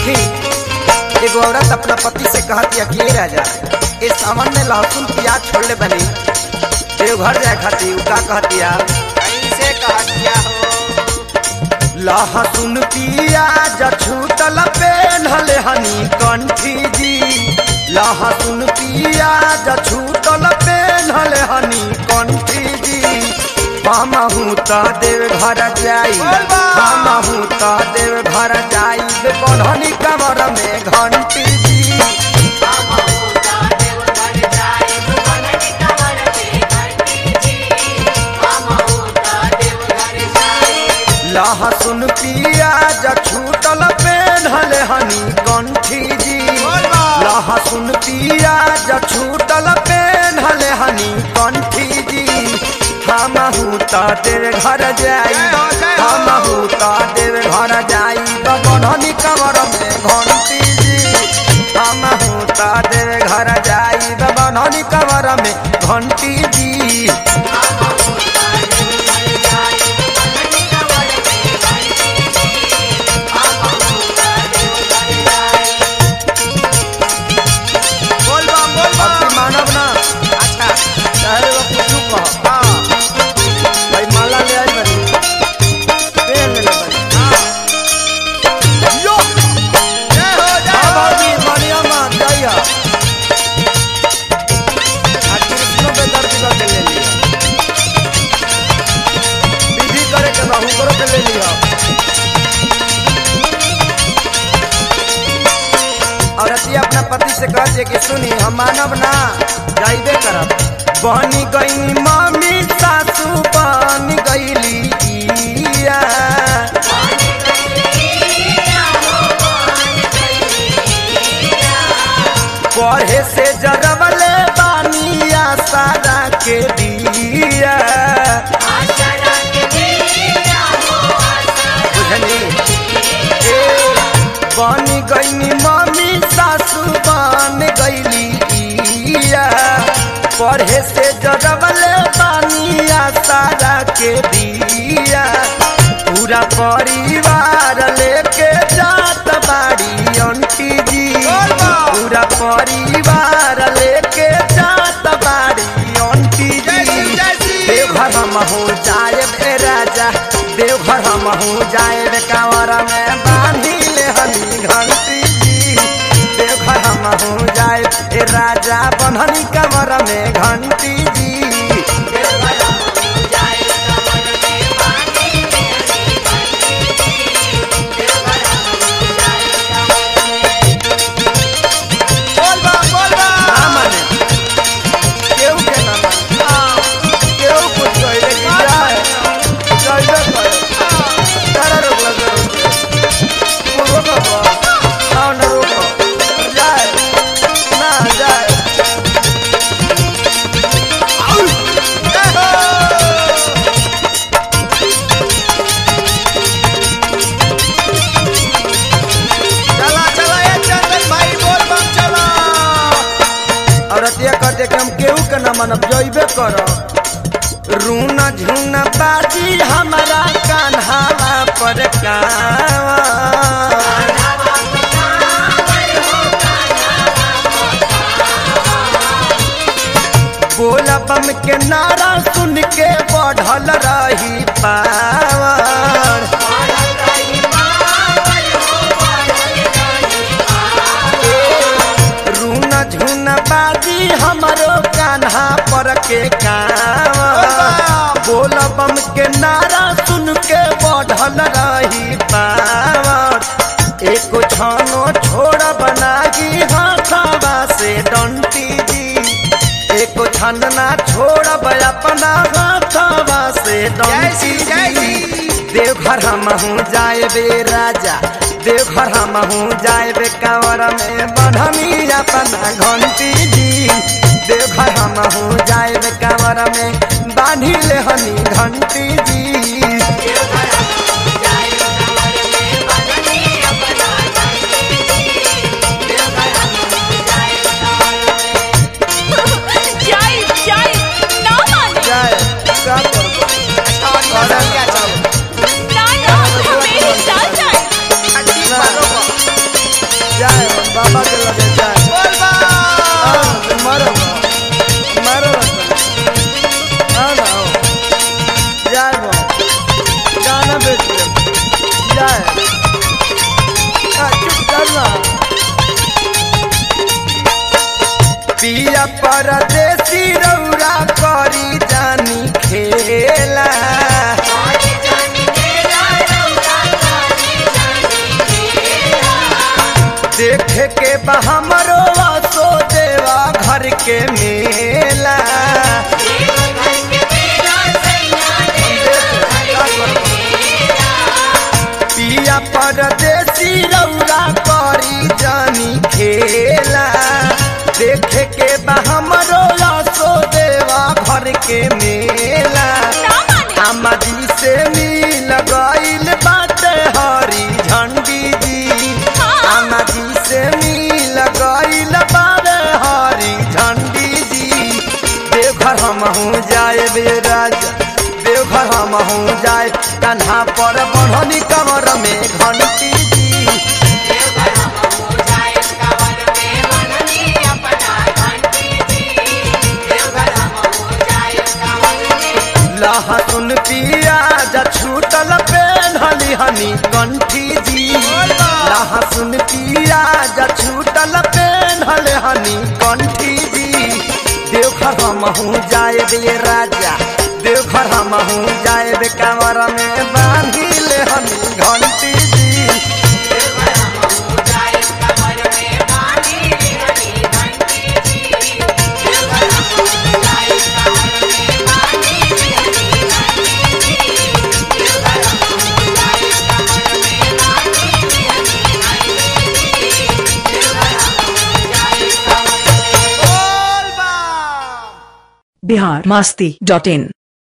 देखी एगो औरत अपना पति से कहती है कि "ए राजा ए सावन में लहसुन प्याज छोड़ले बनी देवघर जाए खाती उ का कहती है कैसे कह दिया हो लहसुन प्याज छूटल पेन्हल हनी कंठी जी लहसुन प्याज छूटल पेन्हल हनी कंठी जी हमहू त देव घर जाई बोल बा। हमहू त देव घर जाई बढ़नी कमर में घंटी जी लहसुन प्याज छूटल पेन्हल हनी कंठी जी बोल बा। लहसुन प्याज छूटल पेन्हल हनी कंठी जी हमहू त देव घर जाई जय हो, जय हो। हमहू त देव घर जाई बढ़नी कमर में घंटी जी हमहू त देव घर जाई बढ़नी कमर में घंटी जी बोल बम बोल अब बम की मानव ना अच्छा चाहे वो कुछ कह हाँ भाई माला ले आई बनी पेन ले ले बनी यो जय हो जय हाँ हो भाभी मानिया माँ जाइया आज कृष्णों पे दर्द करके ले लिया विधि करे के बाहू करो के ले लिया औरती अपना पति से कहते कि सुनी हम मानव ना जाइबे करब बनी गई मम्मी सासू बन गईली इया पढ़े से जगवले बानिया सारा के दिया बुझनी ए बन गईनी मम्मी सासू बन गईली इया पढ़े से जगवले बानिया सारा के दिया पूरा परिवार लेके जात बाड़ी आंटी जी बोल बा। पूरा परिवार लेके जात बाड़ी आंटी जय जी शिव, जय शिव। देवघर हम हो जाए बे राजा देवघर हम हो जाए बे कांवर में बांधी ले हनी घंटी जी देवघर हम हो जाए ए राजा बन्हनी कमर में घंटी जी बोल बम बोल ना बम माने केहू के ना माने केहू कुछ कहे लेकिन जाए जाइबे करे तारा रोक लगे रोके वो रोको बा आओ ना रोको जाए ना जाए जय हो चला चला ये चंदन भाई बोल बम चला औरतिया कहते कि हम केहू के न मानब जइबे कर रूना झूना बाजी हमारा कान्हावा पर कावा बोला बम के नारा सुन के बढ़ल रही पावर रूना झूना बाजी हमरो कान्हा पर के कावा बोल बम के नारा सुन के बढ़ल रही पावर एको छानो छोड़ बनागी हाथावा से डंटी जी एको छन ना छोड़ अपना हाथावा से जय श्री डंटी जय जी श्री देवघर हम हूँ जाए बे राजा देवघर हम हूँ जाए बे कंवर में बढ़नी अपना घंटी जी देवघर हम हूँ जाए बे कंवर में बांधी ले हनी घंटी जी जाए जाए ना माने जाए क्या करबो अच्छा और क्या चलो ना ना मेरे साथ जाए ठीक बा रोको परदेसी रौरा करी जानी खेला देखे के बा हमरो सो देवा घर के मेला पिया परदेसी रौरा करी जानी खेला देखे के बा हमरो सो देवा घर के मेला ना माने आमाजी से मिल गईल बाटे हरी झंडी जी हाँ। आमाजी से मिल गईल बारे हरी झंडी जी देवघर हम हूँ जाए बे राजा देवघर हम हूँ जाए कन्हा पर बढ़नी कमर में घंटी जी लहसुन पियाज छूटल पेन्हली हनी कंठी जी लहसुन पियाज छूटल पेन्हल हनी कंठी जी देवघर हम हूँ जाए बे राजा देवघर हम हूँ जाए बे कमर में बांधी ले हनी घंटी जी बोल बा बिहार मस्ती डॉट इन